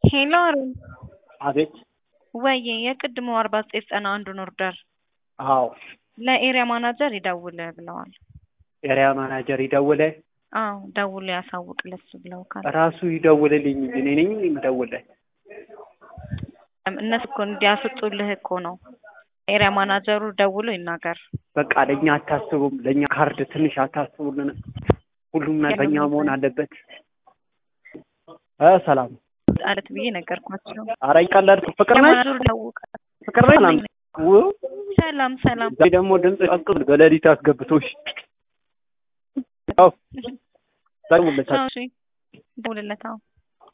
ሄሎ አሩን አቤት ወዬ የቅድሞ አርባ ዘጠኝ ዘጠና አንዱን ኦርደር አዎ ለኤሪያ ማናጀር ይደውል ብለዋል። ኤሪያ ማናጀር ይደውለ አዎ ደውሎ ያሳውቅ ለሱ ብለውካል። ራሱ ይደውልልኝ እንጂ እኔ ነኝ የምደውልለት። እነሱ እኮ እንዲያስጡልህ እኮ ነው። ኤሪያ ማናጀሩ ደውሎ ይናገር። በቃ ለእኛ አታስቡም፣ ለእኛ ካርድ ትንሽ አታስቡልን። ሁሉም ነገር በእኛ መሆን አለበት። እ ሰላም አለት ብዬ ነገርኳቸው። ኧረ ይቀለድ ፍቅር ነች ማናጀሩ ደውቃ ፍቅር ነች ሰላም ው- ሰላም ሰላም ዛሬ ደግሞ ድምፅ ቀቅል በሌሊት አስገብቶሽ አዎ ደውልለታል እሺ ደውልለት አዎ